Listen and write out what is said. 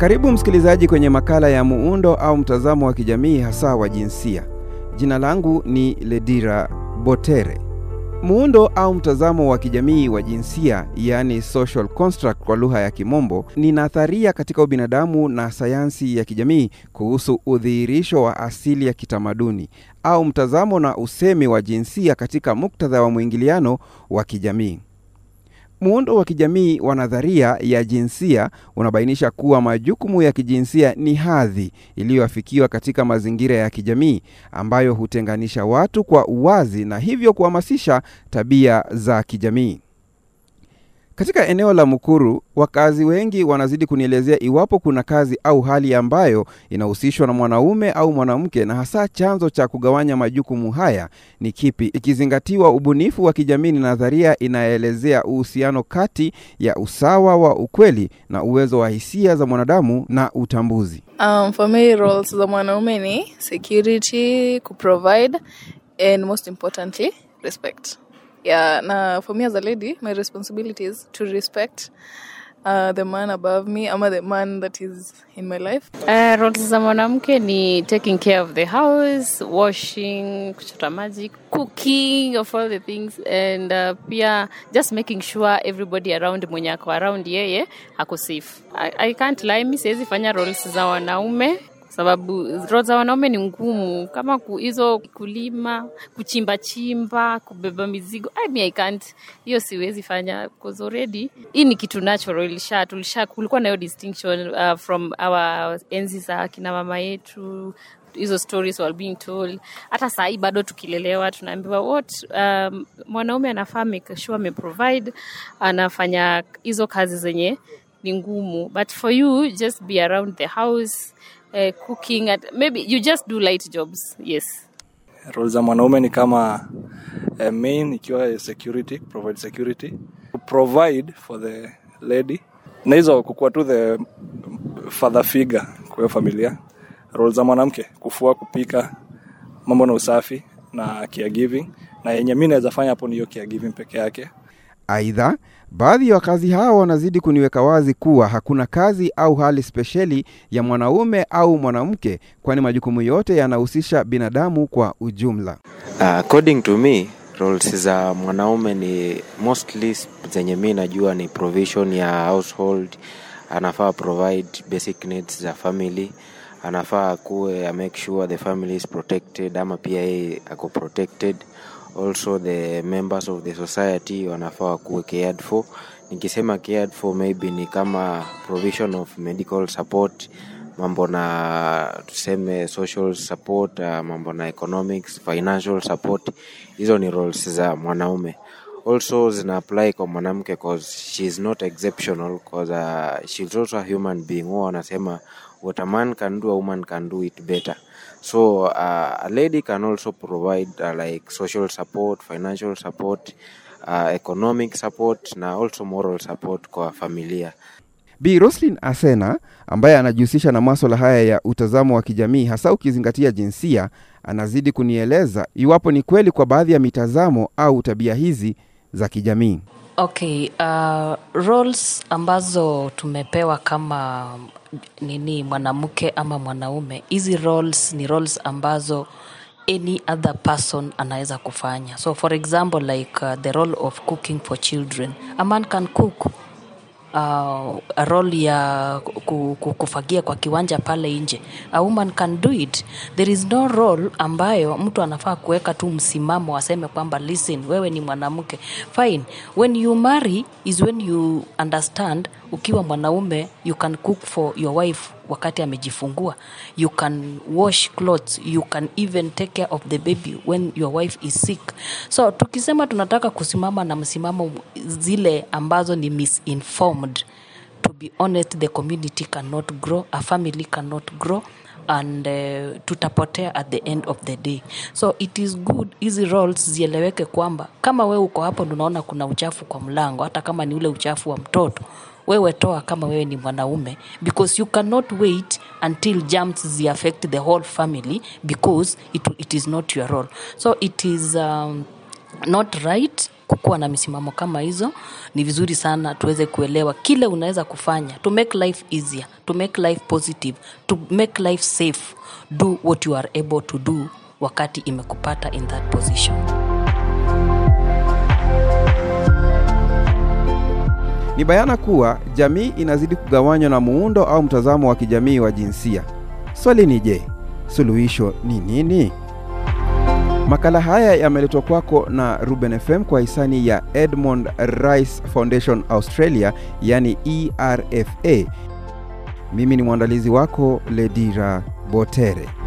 Karibu msikilizaji kwenye makala ya muundo au mtazamo wa kijamii hasa wa jinsia. Jina langu ni Ledira Botere. Muundo au mtazamo wa kijamii wa jinsia, yaani social construct kwa lugha ya Kimombo, ni nadharia katika ubinadamu na sayansi ya kijamii kuhusu udhihirisho wa asili ya kitamaduni au mtazamo na usemi wa jinsia katika muktadha wa mwingiliano wa kijamii. Muundo wa kijamii wa nadharia ya jinsia unabainisha kuwa majukumu ya kijinsia ni hadhi iliyoafikiwa katika mazingira ya kijamii ambayo hutenganisha watu kwa uwazi na hivyo kuhamasisha tabia za kijamii. Katika eneo la Mukuru, wakazi wengi wanazidi kunielezea iwapo kuna kazi au hali ambayo inahusishwa na mwanaume au mwanamke, na hasa chanzo cha kugawanya majukumu haya ni kipi, ikizingatiwa ubunifu wa kijamii ni nadharia inayoelezea uhusiano kati ya usawa wa ukweli na uwezo wa hisia za mwanadamu na utambuzi. Um, for me roles za mwanaume ni security, kuprovide and most importantly respect. Yeah, na for me as a lady, my responsibility is to respect uh, the man above me ama the man that is in my life. Uh, roles za mwanamke ni taking care of the house, washing, kuchota maji, cooking of all the things and uh, pia just making sure everybody around mwenye ako around yeye ako safe. I, I can't lie, mi siwezi fanya roles za wanaume sababu roles za wanaume ni ngumu kama ku, hizo kulima kuchimba chimba kubeba mizigo I mean, I can't hiyo siwezi fanya because already hii ni kitu natural ilisha tulisha kulikuwa na hiyo distinction uh, from our enzi za kina mama yetu hizo stories were being told hata saa hii bado tukilelewa tunaambiwa what um, mwanaume anafaa make sure ameprovide anafanya hizo kazi zenye ni ngumu but for you just be around the house uh, cooking at, maybe you just do light jobs yes role za mwanaume ni kama uh, main ikiwa security provide security provide for the lady na hizo kukuwa tu the father figure kwa hiyo familia role za mwanamke kufua kupika mambo na usafi na caregiving na yenye mi naweza fanya hapo ni hiyo caregiving peke yake Aidha, baadhi ya wakazi hao wanazidi kuniweka wazi kuwa hakuna kazi au hali spesheli ya mwanaume au mwanamke, kwani majukumu yote yanahusisha binadamu kwa ujumla. Uh, according to me roles za mwanaume ni mostly zenye mi najua ni provision ya household anafaa provide basic needs za family anafaa akuwe make sure the family is protected ama pia yeye ako protected also the members of the society wanafaa wakuwe cared for nikisema cared for maybe ni kama provision of medical support mambo na tuseme social support uh, mambo na economics financial support hizo ni roles za mwanaume also zina apply kwa mwanamke cause she is not exceptional cause uh, she is also a human being huwa wanasema what a man can do a woman can do it better so uh, a lady can also provide uh, like social support financial support uh, economic support na also moral support kwa familia Bi Roslin Asena ambaye anajihusisha na maswala haya ya utazamo wa kijamii hasa ukizingatia jinsia, anazidi kunieleza iwapo ni kweli kwa baadhi ya mitazamo au tabia hizi za kijamii. Okay, uh, roles ambazo tumepewa kama nini mwanamke ama mwanaume, hizi roles ni roles ambazo any other person anaweza kufanya. So for example like uh, the role of cooking for children. A man can cook uh, a role ya ku- ku- kufagia kwa kiwanja pale nje a woman can do it there is no role ambayo mtu anafaa kuweka tu msimamo aseme kwamba listen wewe ni mwanamke fine when you marry is when you understand ukiwa mwanaume you can cook for your wife wakati amejifungua you can wash clothes you can even take care of the baby when your wife is sick so tukisema tunataka kusimama na msimamo zile ambazo ni misinformed to be honest the community cannot grow a family cannot grow and uh, tutapotea at the end of the day so it is good hizi roles zieleweke kwamba kama wewe uko hapo unaona kuna uchafu kwa mlango hata kama ni ule uchafu wa mtoto wewe toa kama wewe ni mwanaume because you cannot wait until germs zi affect the whole family because it, it is not your role so it is um, not right kukuwa na misimamo kama hizo ni vizuri sana tuweze kuelewa kile unaweza kufanya to make life easier to make life positive to make life safe do what you are able to do wakati imekupata in that position Ni bayana kuwa jamii inazidi kugawanywa na muundo au mtazamo wa kijamii wa jinsia. Swali ni je, suluhisho ni nini? Makala haya yameletwa kwako na Ruben FM kwa hisani ya Edmond Rice Foundation Australia, yani ERFA. Mimi ni mwandalizi wako Ledira Botere.